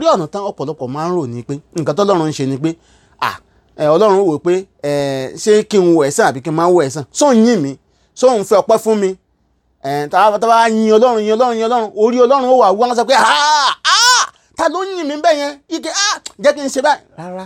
pé ọ̀nà tán ọ̀pọ̀lọpọ̀ máa ń rò ní pé nǹkan tọ́lọ́run ń ṣe ni pé à ẹ ọlọ́run wò pé ẹ ṣé kí n wo ẹ̀san àbí kí n má wo ẹ̀san sóun yìn mí sóun fẹ́ ọpẹ́ fún mi ẹ tá a bá yin ọlọ́run yin ọlọ́run yin ọlọ́run orí ọlọ́run ó wà wọ́n sọ pé ah ah ta ló ń yìn mí bẹ́ẹ̀ yẹn ike ah jẹ́ kí n ṣe báyìí rárá.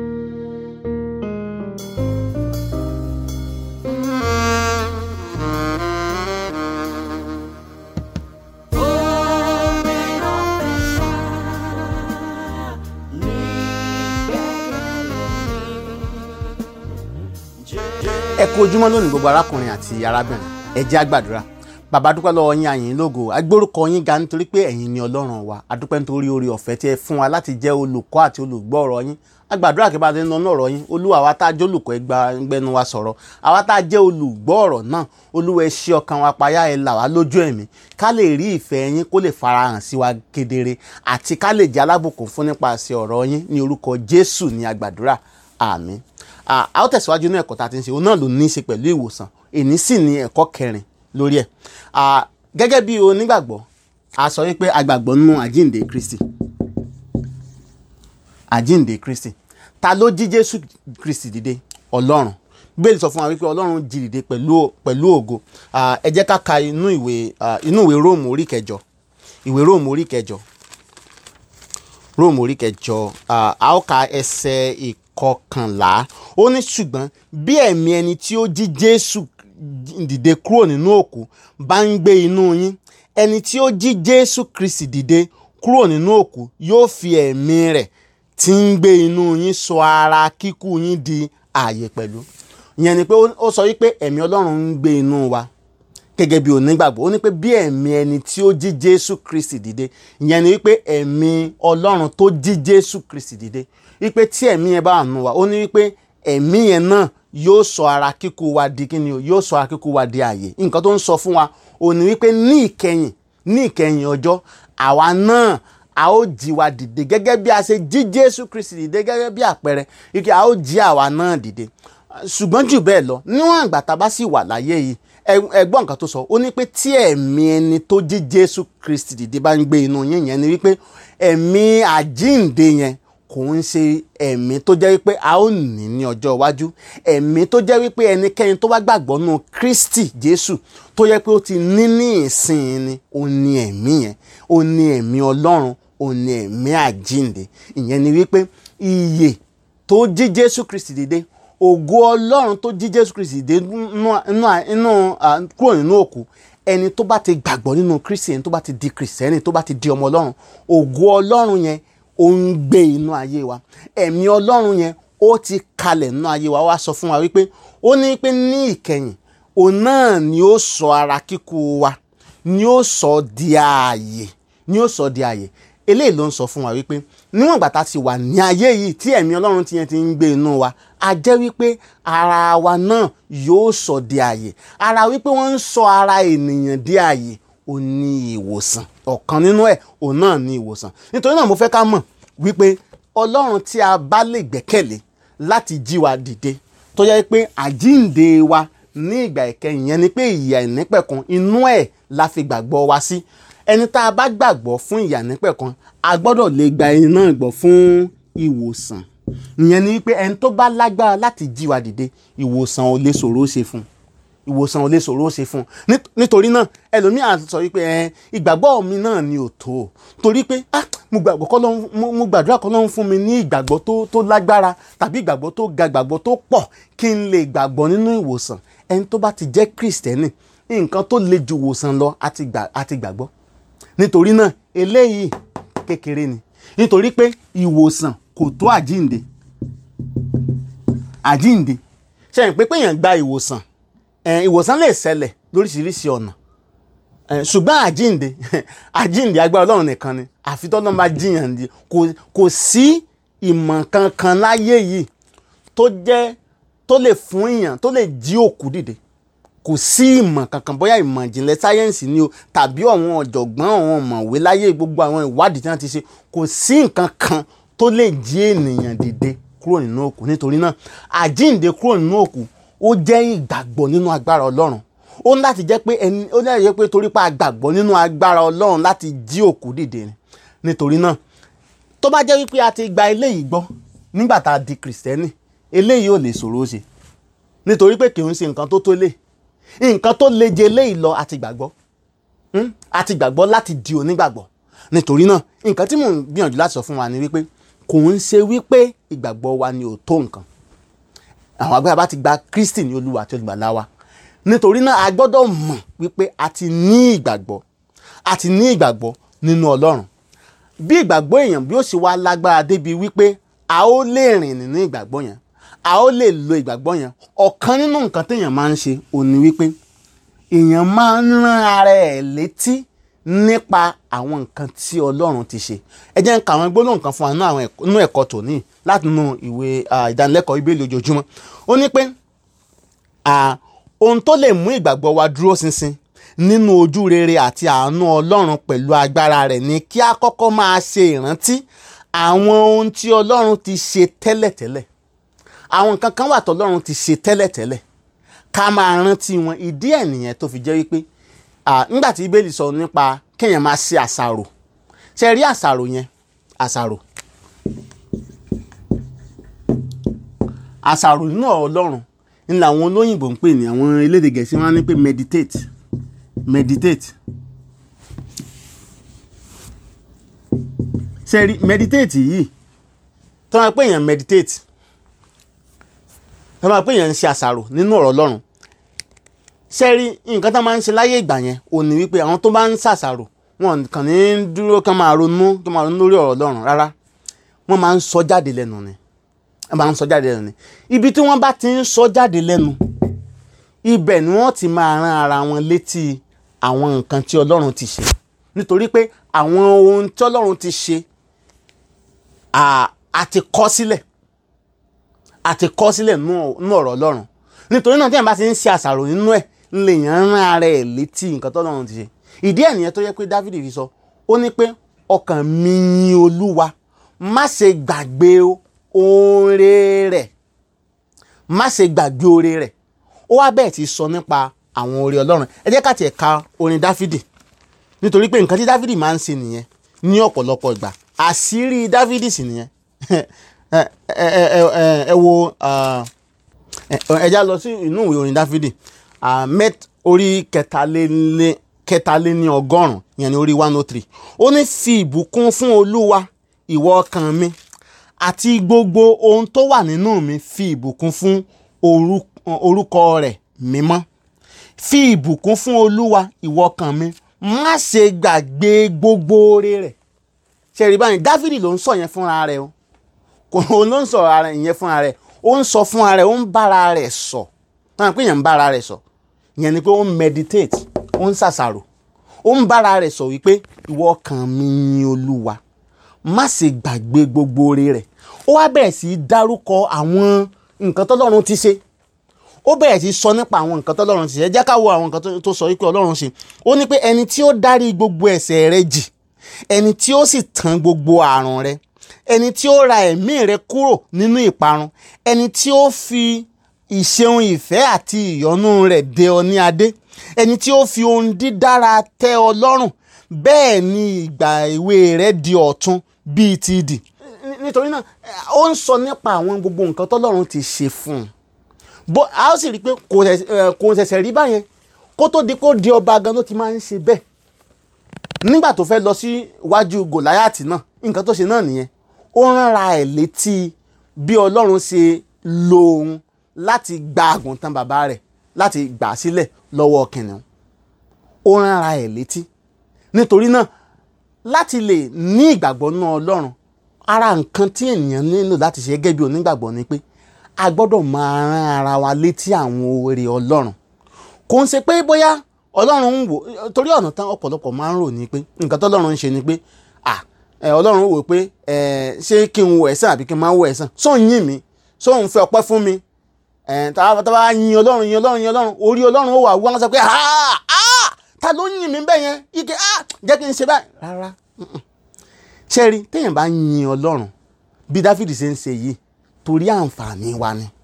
ẹ kú ojúmọ́ lónìí gbogbo arákùnrin àti arábìnrin ẹ jẹ́ á gbàdúrà bàbá dúpẹ́ lọ́wọ́ yín àyìn lógo agbórúkọ yín ga nítorí pé ẹ̀yin ni ọlọ́run wa adúpẹ́ nítorí oore ọ̀fẹ́ tí ẹ fún wa láti jẹ́ olùkọ́ àti olùgbọ́ ọ̀rọ̀ yín agbàdúrà kí bá ti ń lọ náà ọ̀rọ̀ yín olúwa àwa tá a jẹ́ olùkọ́ ẹgbà gbẹnu wa sọ̀rọ̀ àwa tá a jẹ́ olùgbọ́ ọ̀rọ̀ náà olúwa ẹ ṣí ọkàn wa payá ẹ là wá lójú ẹ̀mí ká lè rí ìfẹ́ yín kó lè farahàn sí wa kedere àti ká lè jẹ́ alábùkún fún nípasẹ̀ ọ̀rọ̀ yín ní orúkọ jésù ní agbàdúrà àmín a ó tẹ̀síwájú ní ẹ̀kọ́ tá a ti ń ṣe òun náà ló ní í ṣe pẹ̀lú ìwòsàn èní sì ní ẹ̀kọ́ kẹrin lórí ẹ̀ gẹ́gẹ́ bí onígbàgbọ́ a sọ wípé agbàgbọ́ nínú àjíǹde Kristi àjíǹde Kristi ta ló jí Jésù Kristi dìde Ọlọ́run Bíbélì sọ fún wa wípé Ọlọ́run jí dìde pẹ̀lú pẹ̀lú ògo ẹ jẹ́ ká ka inú ìwé inú ìwé Róòmù orí kẹjọ ìwé Róòmù orí kẹjọ Róòmù orí kẹjọ a ó ka ẹsẹ̀ ìk kọkànlá ó ní ṣùgbọ́n bí ẹ̀mí ẹni tí ó jí Jésù dìde kúrò nínú òkú bá ń gbé inú yín ẹni tí ó jí Jésù Kristi dìde kúrò nínú òkú yóò fi ẹ̀mí rẹ̀ tí ń gbé inú yín sọ ara kíkú yín di ààyè pẹ̀lú ìyẹn ni pé ó sọ wípé ẹ̀mí Ọlọ́run ń gbé inú wa gẹ́gẹ́ bí onígbàgbọ́ ó ní pé bí ẹ̀mí ẹni tí ó jí Jésù Kristi dìde ìyẹn ni wípé ẹ̀mí Ọlọ́run tó jí Jésù Kristi dìde wípé tí ẹ̀mí yẹn bá nù wá ó ní wípé ẹ̀mí yẹn náà yóò sọ ara kíkú wa di kíni o yóò sọ ara kíkú wa di ààyè nǹkan tó ń sọ fún wa ó ní wípé ní ìkẹyìn ní ìkẹyìn ọjọ́ àwa náà a ó jí wa dìde gẹ́gẹ́ bí a ṣe jí Jésù Kristi dìde gẹ́gẹ́ bí àpẹẹrẹ wípé a ó jí àwa náà dìde ṣùgbọ́n jù bẹ́ẹ̀ lọ níwọ̀n àgbà tá a bá sì wà láyé yìí ẹgbọ́n nǹkan tó sọ ó ní pé tí ẹ̀mí ẹni tó jí Jésù Kristi dìde bá ń gbé inú yín yẹn ni wípé ẹ̀mí àjíǹde yẹn kò ń ṣe ẹ̀mí tó jẹ́ wípé a ó ní ní ọjọ́ iwájú ẹ̀mí tó jẹ́ wípé ẹnikẹ́ni tó bá gbàgbọ́ nù Kristi Jésù tó yẹ pé ó ti ní ní ìsìn ni ó ní ẹ̀mí yẹn ó ní ẹ̀mí Ọlọ́run ó ní ẹ̀mí àjíǹde ìyẹn ni wípé ìyè tó jí Jésù Kristi dìde ògo Ọlọ́run tó jí Jésù Kristi dìde nínú kúrò nínú òkú ẹni tó bá ti gbàgbọ́ nínú Kristi ẹni tó bá ti di Kristẹni tó bá ti di ọmọ Ọlọ́run ògo Ọlọ́run yẹn ó ń gbé inú ayé wa ẹ̀mí ọlọ́run yẹn ó ti kalẹ̀ nínú ayé wa wá sọ fún wa wípé ó ní pé ní ìkẹyìn òun náà ni ó sọ ara kíkú wa ni ó sọ di ààyè ni ó sọ di ààyè eléyìí ló ń sọ fún wa wípé níwọ̀n ìgbà tá a ti wà ní ayé yìí tí ẹ̀mí ọlọ́run ti yẹn ti ń gbé inú wa a jẹ́ wípé ara wa náà yóò sọ di ààyè ara wípé wọ́n ń sọ ara ènìyàn di ààyè ó ní ìwòsàn ọ̀kan nínú ẹ̀ òun náà ní ìwòsàn nítorí náà mo fẹ́ ká mọ̀ wípé ọlọ́run tí a bá lè gbẹ́kẹ̀lé láti jí wa dìde tó yẹ pé àjíǹde wa ní ìgbà ìkẹyìn yẹn ni pé ìyà ìnípẹ̀kun inú ẹ̀ la fi gbàgbọ́ wa sí ẹni tá a bá gbàgbọ́ fún ìyà ìnípẹ̀kun a gbọ́dọ̀ lè gba ẹni náà gbọ́ fún ìwòsàn ìyẹn ni wípé ẹni tó bá lágbára láti jí wa dìde ìwòsàn ò lè ṣòro ṣe fún un ìwòsàn ò lè ṣòro ṣe fún un nítorí náà ẹlòmíà sọ wípé ẹ ìgbàgbọ́ mi náà ni ò tó torí pé ah mo gbàgbọ́ kọ́ ló ń mo gbàdúrà kọ́ ló ń fún mi ní ìgbàgbọ́ tó tó lágbára tàbí ìgbàgbọ́ tó ga ìgbàgbọ́ tó pọ̀ kí n lè gbàgbọ́ nínú ìwòsàn ẹni tó bá ti jẹ́ kristẹni nǹkan tó le ju ìwòsàn lọ àti gbàgbọ́ nítorí náà eléyìí kékeré ni nítorí pé ìwòsàn kò tó àjínde àjínde ṣe é pé péyàn gba ìwòsàn ìwòsàn lè ṣẹlẹ̀ lóríṣiríṣi ọ̀nà ṣùgbọ́n àjínde àjínde agbára ọlọ́run nìkan ni àfi tọ́lọ́run bá jiyàn di kò sí ìmọ̀ kankan láyé yìí tó jẹ́ tó lè fún èèyàn tó lè jí òkú dìde kò sí ìmọ̀ kankan bóyá ìmọ̀ ìjìnlẹ̀ sáyẹ́ǹsì ni o tàbí àwọn ọ̀jọ̀gbọ́n àwọn ọ̀mọ̀wé láyé gbogbo àwọn ìwádìí tí wọ́n ti ṣe kò sí nǹkan kan tó lè jí ènìyàn dìde kúrò nínú òkú nítorí náà àjínde kúrò nínú òkú ó jẹ́ ìgbàgbọ́ nínú agbára ọlọ́run ó ní láti jẹ́ pé ẹni ó ní láti jẹ́ pé torí pa àgbàgbọ́ nínú agbára ọlọ́run láti jí òkú dìde ni nítorí náà tó bá jẹ́ wípé a ti gba eléyìí gbọ́ nígbà tá a di kìrìsìtẹ́nì eléyìí ò lè ṣòro ṣe nítorí pé kì í ṣe nǹkan tó tó lè nǹkan tó le jẹ eléyìí lọ àti gbàgbọ́ Hmm? àti gbàgbọ́ láti di onígbàgbọ́ nítorí náà nǹkan tí mò ń gbìyànjú láti sọ fún wa ni wípé kò ń ṣe wípé ìgbàgbọ́ wa ni ò tó nǹkan àwọn agbára bá ti gba Kristi ní olúwa àti olùgbàlà wa nítorí náà a gbọ́dọ̀ mọ̀ wípé a ti ní ìgbàgbọ́ a ti ní ìgbàgbọ́ nínú Ọlọ́run bí ìgbàgbọ́ èèyàn bí ó sì wá lágbára débi wípé a ó lè rìn nínú ìgbàgbọ́ yẹn a ó lè lo ìgbàgbọ́ yẹn ọ̀kan nínú nǹkan téèyàn máa ń ṣe òní wípé èèyàn máa ń rán ara ẹ̀ létí nípa àwọn nǹkan tí Ọlọ́run ti ṣe ẹ jẹ́ ń ka àwọn gbólóhùn kan fún wa nínú àwọn ẹ̀kọ́- nínú ẹ̀kọ́ tòní láti inú ìwé ah, ìdánilẹ́kọ̀ọ́ Bíbélì ojoojúmọ́ ó ní pé ah, ohun tó lè mú ìgbàgbọ́ wa dúró ṣinṣin nínú ojú rere àti àánú Ọlọ́run pẹ̀lú agbára rẹ̀ ni kí a kọ́kọ́ máa ṣe ìrántí àwọn ohun tí Ọlọ́run ti ṣe tẹ́lẹ̀tẹ́lẹ̀ àwọn nǹkan kan wà tọ́lọ́run ti ṣe tẹ́lẹ̀tẹ́lẹ̀ ká máa rántí wọn ìdí ẹ̀ nìyẹn tó fi jẹ́ wípé ah, nígbà tí Bíbélì sọ nípa kéèyàn máa ṣe àṣàrò ṣe rí àṣàrò yẹn àṣàrò àṣàrò nínú ọ̀rọ̀ Ọlọ́run ní làwọn olóyìnbó ń pè ní àwọn elédè Gẹ̀ẹ́sì wọn á ní pé meditate meditate ṣe rí meditate yìí tó máa pè yàn meditate tó máa pè yàn ń ṣe àṣàrò nínú ọ̀rọ̀ Ọlọ́run ṣe rí nǹkan tó máa ń ṣe láyé ìgbà yẹn ò ní wípé àwọn tó bá ń ṣàṣàrò wọn kàn ní dúró kán máa ronú kán máa ronú lórí ọ̀rọ̀ Ọlọ́run rárá wọ́n máa ń sọ jáde lẹ́nu ni wọ́n máa ń sọ jáde lẹ́nu ni ibi tí wọ́n bá ti ń sọ jáde lẹ́nu ibẹ̀ ni wọ́n ti máa rán ara wọn létí àwọn nǹkan tí Ọlọ́run ti ṣe nítorí pé àwọn ohun tí Ọlọ́run ti ṣe à- a ti kọ sílẹ̀ a ti kọ sílẹ̀ nínú nínú ọ̀rọ̀ Ọlọ́run nítorí náà tí èèyàn bá ti ń ṣe àṣàrò nínú ẹ̀ ń lè yàn rán ara ẹ̀ létí nǹkan tí Ọlọ́run ti ṣe ìdí ẹ̀ nìyẹn tó yẹ pé Dáfídì fi sọ ó ní pé ọkàn mi yin Olúwa má ṣe gbàgbé oore rẹ̀ má ṣe gbàgbé oore rẹ̀ ó wá bẹ́ẹ̀ ti sọ nípa àwọn oore Ọlọ́run ẹ jẹ́ ká tiẹ̀ ka orin Dáfídì nítorí pé nǹkan tí Dáfídì máa ń ṣe nìyẹn ní ọ̀pọ̀lọpọ̀ ìgbà àṣírí Dáfídì sì nìyẹn ẹ ẹ ẹ ẹ ẹ wo ah, ẹ ẹ já lọ sí inú ìwé orin Dáfídì ah, mẹ́t orí kẹtàléní kẹtàléní ọgọ́rùn yẹn ní orí one oh three ó ní fi ìbùkún fún Olúwa ìwọ ọkàn mi àti gbogbo ohun tó wà nínú mi fi ìbùkún fún orú- orúkọ rẹ̀ mímọ́ fi ìbùkún fún Olúwa ìwọ ọkàn mi má ṣe gbàgbé gbogbo oore rẹ̀ ṣe rí báyìí Dáfídì ló ń sọ yẹn fúnra rẹ̀ o kò ó ló ń sọ ara ìyẹn fúnra rẹ̀ ó ń sọ fúnra rẹ̀ ó ń bára rẹ̀ sọ táwọn pé yẹn ń bára rẹ̀ sọ ìyẹn ni pé ó ń meditate ó ń ṣàṣàrò ó ń bára rẹ̀ sọ wípé ìwọ ọkàn mi yin Olúwa má ṣe gbàgbé gbogbo oore rẹ̀ ó wá bẹ̀rẹ̀ sí í dárúkọ àwọn nǹkan tọ́lọ́run ti ṣe ó bẹ̀rẹ̀ sí í sọ nípa àwọn nǹkan tọ́lọ́run ti ṣe ẹ jẹ́ ká wo àwọn nǹkan tó- tó sọ wípé Ọlọ́run ṣe ó ní pé ẹni tí ó dárí gbogbo ẹ̀ṣẹ̀ rẹ jì ẹni tí ó sì tán gbogbo àrùn rẹ ẹni tí ó ra ẹ̀mí rẹ kúrò nínú ìparun ẹni tí ó fi ìṣeun ìfẹ́ àti ìyọ́nú rẹ̀ dé ọ ní adé ẹni tí ó fi ohun dídára tẹ́ ọ lọ́rùn bẹ́ẹ̀ ni ìgbà èwe rẹ di ọ̀tun bíi ti idì. Ní- nítorí náà eh, ó ń sọ nípa àwọn gbogbo nǹkan tọ́lọ́run ti ṣe fún un bó a ó sì rí i pé kò ṣẹ̀ṣẹ̀- eh, kò ṣẹ̀ṣẹ̀ rí báyẹn kó tó di kó di ọba gan ló ti máa ń ṣe bẹ́ẹ̀ nígbà tó fẹ́ lọ sí iwájú gòláyàtì náà nǹkan tó ṣe náà nìyẹn ó ránra ẹ̀ létí bí ọlọ́run ṣe lo òun láti gba àgùntàn bàbá rẹ̀ láti gbà á sílẹ̀ lọ́wọ́ kìnìún ó ránra ẹ̀ létí nítorí náà láti lè ní ìgbàgbọ́ nínú ọlọ́run ara nǹkan tí ènìyàn nílò láti ṣe gẹ́gẹ́ bí onígbàgbọ́ ni pé a gbọ́dọ̀ máa rán ara wa létí àwọn oore ọlọ́run kò ń ṣe pé bóyá ọlọ́run ń wò torí ọ̀nà tán ọ̀pọ̀lọpọ̀ máa ń rò ní pé nǹkan tọ́lọ́run ń ṣe ni pé à ẹ ọlọ́run wò pé ẹ ṣé kí n wo ẹ̀san àbí kí n máa wo ẹ̀san sóun yìn mí sóun fẹ́ ọpẹ́ fún mi ẹ tá a bá yin ọlọ́run yin ọlọ́run yin ọlọ́run orí ọlọ́run ó wà wọ́n sọ pé ah ah ta ló yìn mí bẹ́ẹ̀ yẹn ike ah jẹ́ kí n ṣe báyìí rárá mm-mm. ṣé rí téèyàn bá yin ọlọ́run bí dáfídì ṣe ń ṣe yìí torí àǹfààní wa ni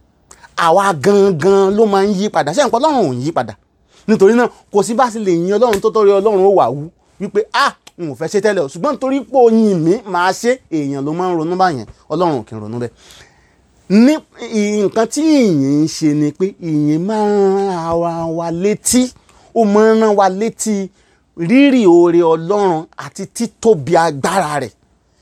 àwa gangan ló máa ń yí padà ṣé nǹkan ọlọ́run ò ń yí padà nítorí náà kò sí bá sì lè yin ọlọ́run tó tọ́rí ọlọ́run ó wà wú wípé ah n ò fẹ́ ṣe tẹ́lẹ̀ o ṣùgbọ́n nítorí pé oyin mi máa ṣe èèyàn ló máa ń ronú báyẹn ọlọ́run ò kì í ronú bẹ́ẹ̀ ní nǹkan tí ìyìn ń ṣe ni pé ìyìn máa ń rán ara wa létí ó máa ń rán wa létí rírì oore ọlọ́run àti títóbi agbára rẹ̀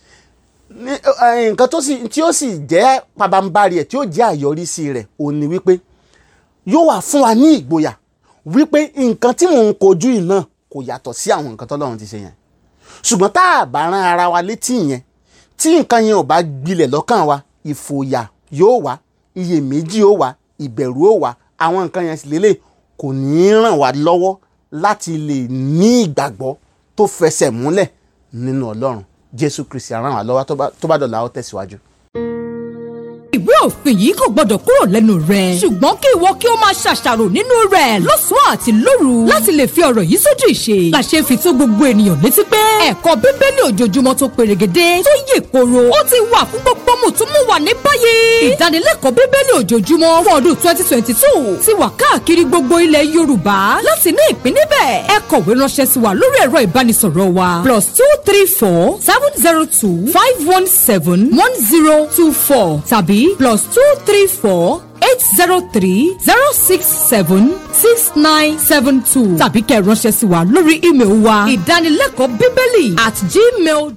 nǹkan tí ó sì jẹ́ pabambarì ẹ̀ tí ó jẹ́ àyọrísí rẹ̀ ò ní wípé yóò wà fún wa ní ìgboyà wípé nǹkan tí mò ń kojú yìí náà kò yàtọ̀ sí àwọn nǹkan tọ́lọ́run ti ṣe yẹn ṣùgbọ́n tá a bá rán ara wa létí yẹn tí nǹkan yẹn ò bá gbilẹ̀ lọ́kàn wa ìfòyà yóò wá iyèméjì ó wá ìbẹ̀rù ó wá àwọn nǹkan yẹn sì lélẹ̀ kò ní í ràn wá lọ́wọ́ láti lè ní ìgbàgbọ́ tó fẹsẹ̀ múlẹ̀ nínú ọlọ́run jésù kristi á ràn wá lọ́wọ́ tó bá dọ̀la ó tẹ̀síwájú ìwé òfin yìí kò gbọdọ̀ kúrò lẹ́nu rẹ̀. ṣùgbọ́n kí ìwọ kí o máa ṣàṣàrò nínú rẹ̀ lọ́sàn-án àti lóru láti lè fi ọ̀rọ̀ yìí sójú ìṣe. làṣẹ fi tó gbogbo ènìyàn létí pé ẹ̀kọ́ bíbélì ojoojúmọ́ tó perégedé tó yè koro ó ti wà fún gbogbo mùtúmùwà ní báyìí. ìdánilẹ́kọ̀ọ́ bíbélì ojoojúmọ́ fún ọdún twenty twenty two ti wà káàkiri gbogbo ilẹ̀ yorùbá láti ní ìpín níbẹ̀. ẹ kọ̀wé ránṣẹ́ sí wa lórí ẹ̀rọ ìbánisọ̀rọ̀ wa plus two three four seven zero two five one seven one zero two four tàbí plus two three four eight zero three zero six seven six nine seven two tàbí kẹ́ ẹ ránṣẹ́ sí wa lórí ímeèlì wa ìdánilẹ́kọ̀ọ́ bíbélì at gmail